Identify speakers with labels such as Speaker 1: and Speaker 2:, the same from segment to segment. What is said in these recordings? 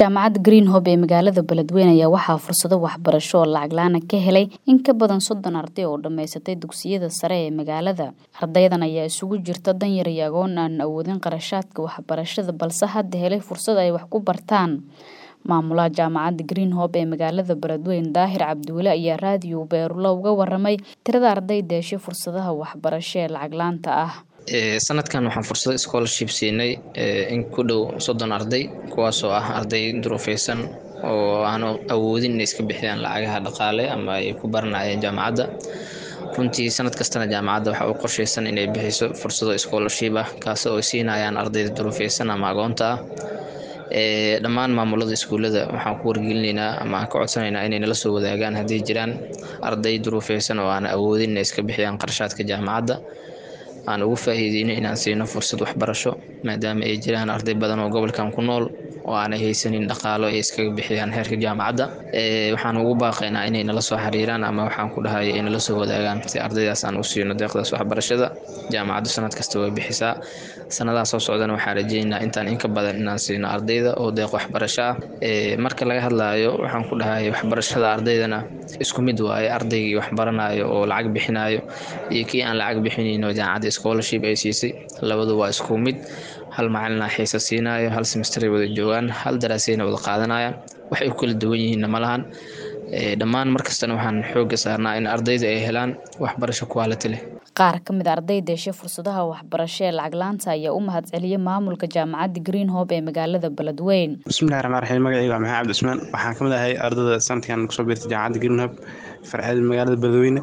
Speaker 1: jaamacadda greenhope ee magaalada beledweyne ayaa waxaa fursado waxbarasho oo lacag la-aan ka helay in ka badan soddon arday oo dhammaysatay dugsiyada sare ee magaalada ardaydan ayaa isugu jirta danyar iyo agoon aan awoodin qarashaadka waxbarashada balse hadda helay fursad ay wax ku bartaan maamulaha jaamacadda greenhope ee magaalada beledweyne daahir cabdiweli ayaa raadiyo beerulo uga waramay tirada ardayda heshay fursadaha waxbarasho ee lacag laanta ah
Speaker 2: sanadkan waxaan fursado scholarship siinay in ku dhow soddon arday kuwaasoo ah arday duruufeysan oo aan awoodin inay iska bixiyaan lacagaha dhaqaale ama ay ku baranayeen jaamacadda runtii sanad kastana jaamacadda waxaa u qorsheysan inay bixiso fursado scholarship ah kaasi oo ay siinayaan ardayda duruufeysan ama agoonta ah dhammaan maamulada iskuullada waxaan ku wargelinaynaa ama aan ka codsanaynaa inay nala soo wadaagaan hadday jiraan arday duruufeysan oo aan awoodin inay iska bixiyaan qarashaadka jaamacadda aan ugu faa'iideyno inaan siino fursad waxbarasho maadaama ay jiraan arday badan oo gobolkan ku nool oo aanay haysanin dhaqaalo ay iskaga bixiyaan heerka jaamacadda waxaan ugu baaqaynaa inay nala soo xiriiraan ama waxaan ku dhahay ay nala soo wadaagaan si ardaydaas aan u siino deeqdaas waxbarashada jaamacaddu sanad kasta way bixisaa sanadaha soo socdana waxaan rajeynaynaa intaan inka badan inaan siino ardayda oo deeq waxbarasho ah marka laga hadlaayo waxaan ku dhahay waxbarashada ardaydana isku mid waaye ardaygii waxbaranayo oo lacag bixinayo iyo kii aan lacag bixinayno jaamacadda scholarship ay siisay labadu waa isku mid hal macalina xiisa siinayo hal semesteray wada joogaan hal daraasayna wada qaadanayaan waxay ku kala duwan yihiinna ma lahan dhammaan markastana waxaan xoogga saarnaa in ardayda ay helaan waxbarasho quality leh
Speaker 1: qaar ka mid a ardayda heshay fursadaha waxbarasho ee lacag laanta ayaa u mahad celiyay maamulka jaamacadda greenhope ee magaalada beledweyne
Speaker 3: bismillahi raxmaan raxiim magacayga waa maxamed cabdi cusmaan waxaan ka mid ahay ardayda sanadkan kusoo biirtay jaamacadda greenhope farceeda magaalada beledweyne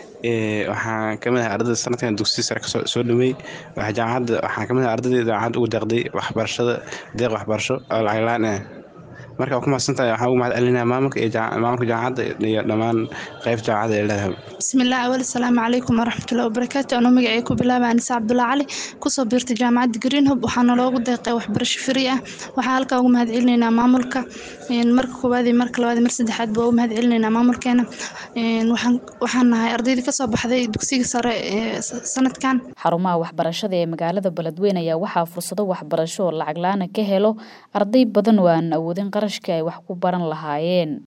Speaker 3: waxaan kamid ahay ardayda sanadkan dugsiya sare kasoo dhameeyey jaamacadda waxaan kamid ahay ardayda jaamacadda ugu deeqday waxbarashada deeq waxbarasho oo lacag la-aan ah marka waa ku mahadsantahay waxaan ugu mahad celinaya maamulka iyo maamulka jaamacadda iyo dhammaan qeyb jaamacadda ee leedahay
Speaker 4: bismillaah awal asalaamu calaykum waraxmatullahi wabarakaatu anuu magacay ku bilaaba anisa cabdulla cali kusoo biirtay jaamacadda greenhope waxaana loogu deeqay waxbarasho free ah waxaa halkaa ugu mahad celinaynaa maamulka marka koowaad iyo marka labaad iyo mar saddexaad baa ugu mahad celinaynaa maamulkeena waxaan nahay ardaydii kasoo baxday dugsiga sare ee sanadkan
Speaker 1: xarumaha waxbarashada ee magaalada beledweyne ayaa waxaa fursado waxbarasho oo lacag la-aana ka helo arday badan oo aan awoodin qarashka ay wax ku baran lahaayeen